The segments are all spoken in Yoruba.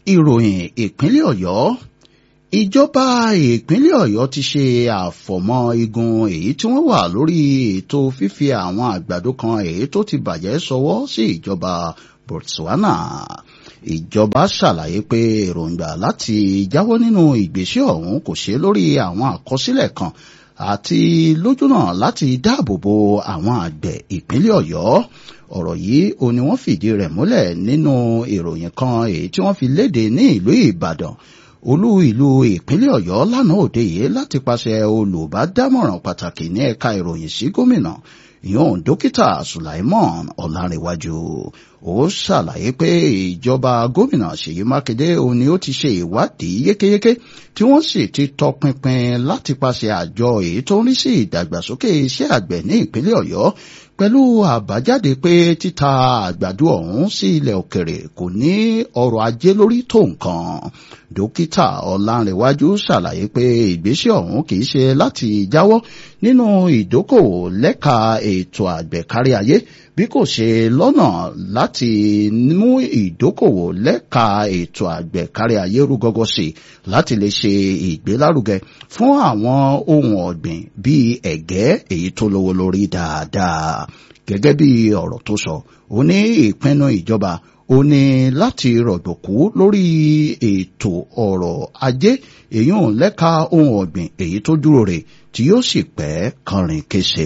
ìròyìn ìpínlẹ̀ ọ̀yọ́ ìjọba ìpínlẹ̀ ọ̀yọ́ ti ṣe àfọ̀mọ́ igun èyí tí wọ́n wà lórí ètò fífi àwọn àgbàdo kan èyí tó ti bàjẹ́ sọwọ́ sí ìjọba botswana ìjọba ṣàlàyé pé èròǹgbà láti jáwọ́ nínú ìgbésẹ̀ ọ̀hún kò ṣe lórí àwọn àkọsílẹ̀ kan àti lójúnà láti dáàbò bo àwọn àgbẹ̀ ìpínlẹ̀ ọ̀yọ́ ọ̀rọ̀ yìí ó ní wọ́n fìdí rẹ̀ múlẹ̀ nínú ìròyìn kan èyí tí wọ́n fi léde ní ìlú ìbàdàn olú ìlú ìpínlẹ̀ ọ̀yọ́ lánàá òde yìí láti pàṣẹ olùbádámọ̀ràn pàtàkì ní ẹ̀ka ìròyìn sí gómìnà ìyọ̀n dókítà sulaimon ọ̀làǹrẹ̀wájú ó ṣàlàyé pé ìjọba gómìnà ṣèyí mákindé òun ni ó ti ṣe ìwádìí yékéyéké tí wọ́n sì ti tọpinpin láti pàṣẹ àjọ èyí tó ń rí sí ìdàgbàsókè iṣẹ́ àgbẹ̀ ní ìpínlẹ̀ ọ̀yọ́ pẹ̀lú àbájáde pé títa àgbàdo ọ̀hún sí ilẹ̀ òkèrè kò ní ọrọ̀ ajé lórí tó nǹkan dókítà ọ̀làǹrẹ̀wájú ṣàlàyé pé ìgbésẹ̀ ọ̀hún kì í ṣe láti jáwọ́ nínú ìdókòwò lẹ́ka ètò àgbẹ̀ kárí ayé bí kò ṣe lọ́nà láti mú ìdókòwò lẹ́ka ètò àgbẹ̀ kárí ayé rú gọ́gọ́ sí i láti lè ṣe ìgbélárugẹ fún àwọn ohun ọ̀gbìn bíi ẹ̀gẹ́ èyí tó lówó lórí dáadáa gẹ́gẹ́ bí ọ̀rọ̀ tó sọ ó ní ìpinnu ìjọba ó ní láti rọ̀gbọ̀kú lórí ètò ọrọ̀ ajé èyí ò lẹ́ka ohun ọ̀gbìn èyí tó dúró rè tí yóò sì pẹ́ kọrin kése.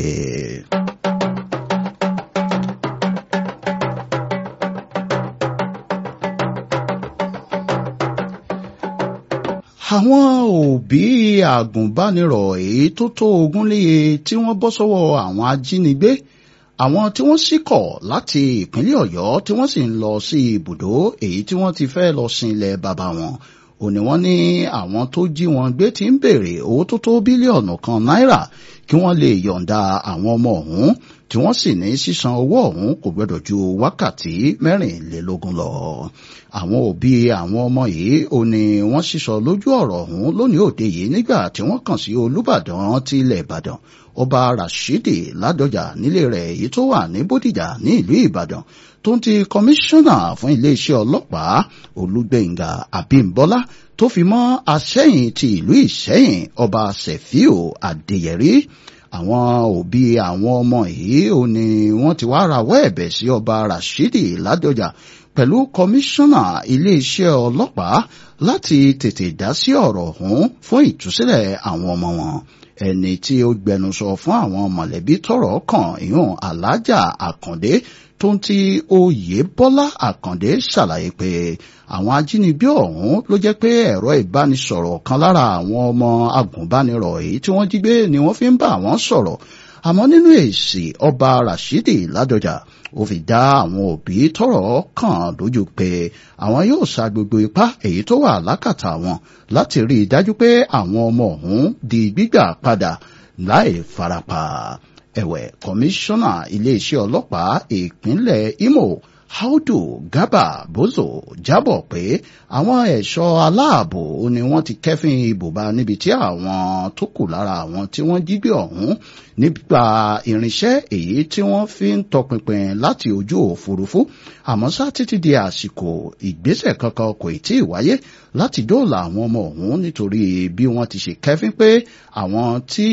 àwọn òbí àgùnbánirọ̀ èyí tó tó ogún léye tí wọ́n bọ́ sọ́wọ́ àwọn ajínigbé àwọn tí wọ́n sì kọ̀ láti ìpínlẹ̀ ọ̀yọ́ tí wọ́n sì ń lọ sí ibùdó èyí tí wọ́n ti fẹ́ lọ sin ilẹ̀ bàbá wọn ò ní wọ́n ní àwọn tó jí wọn gbé ti ń béèrè owó tó tó bílíọ̀nù kan náírà kí wọ́n lè yọ̀ǹda àwọn ọmọ ọ̀hún tí wọ́n sì ní sísan owó ọ̀hún kò gbọdọ̀ ju wákàtí mẹ́rìnlélógún lọ. àwọn òbí àwọn ọmọ yìí ò ní wọ́n sísọ lójú ọ̀rọ̀ ọ̀hún lónìí òde yìí nígbà tí wọ́n kàn sí olúbàdàn ti ilẹ̀ ìbàdàn ọba rashidi ládọjà nílé rẹ̀ èyí tó wà ní bódìjà ní ìlú ìbàdàn tó ń ti kọmíṣánná fún iléeṣẹ́ ọlọ́pàá olúgbẹ̀ngà abímbọ́lá tó fi mọ́ aṣẹ́yìn ti ìlú ìṣẹ́yìn ọba sefiu adéyẹrí àwọn òbí àwọn ọmọ yìí ò ní wọ́n ti wá rawọ́ ẹ̀bẹ̀ sí ọba rashidi ládọjà pẹ̀lú kọmíṣánná iléeṣẹ́ ọlọ́pàá láti tètè dá sí ọ̀rọ̀ ọ̀hún fún ìtúsílẹ̀ àwọn ọmọ wọn ẹni tí ó gbẹnusọ fún àwọn mọ̀lẹ́bí tọ́rọ̀ kàn ìyún alájà àkàndé tó ń ti oyè bọ́lá àkàndé ṣàlàyé pé àwọn ajínigbé ọ̀hún ló jẹ́ pé ẹ̀rọ ìbánisọ̀rọ̀ kan lára àwọn ọmọ agùnbánirọ̀ èyí tí wọ́n jí gbé ni wọ́n fi ń bá àwọn sọ̀rọ̀ àmọ́ nínú èsì ọba rashidi ládọjà ó fi dá àwọn òbí tọ́rọ̀ kàn lójú pé àwọn yóò sa gbogbo ipá èyí tó wà lákàtà wọn láti rí i dájú pé àwọn ọmọ ọ̀hún di gbígbà padà láì farapa ẹ̀wẹ̀ kọmíṣánná iléeṣẹ́ ọlọ́pàá ìpínlẹ̀ imo Audu Garba Bozo jábọ̀ pé àwọn ẹ̀ṣọ́ aláàbò ni wọ́n ti kẹ́fín ibùba níbi tí àwọn tó kù lára àwọn tí wọ́n jí gbé ọ̀hún nípa irinṣẹ́ èyí tí wọ́n fi ń tọpinpin láti ojú òfurufú àmọ́ sá títí di àsìkò ìgbésẹ̀ kankan kò tí ì wáyé láti dóòlà àwọn ọmọ ọ̀hún nítorí bí wọ́n ti ṣe kẹ́fín pé àwọn tí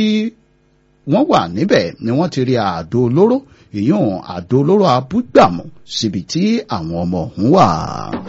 wọ́n wà níbẹ̀ ni wọ́n ti rí àdó olóró ìyún àdó olóró abúgbàmù síbi tí àwọn ọmọ ọ̀hún wà.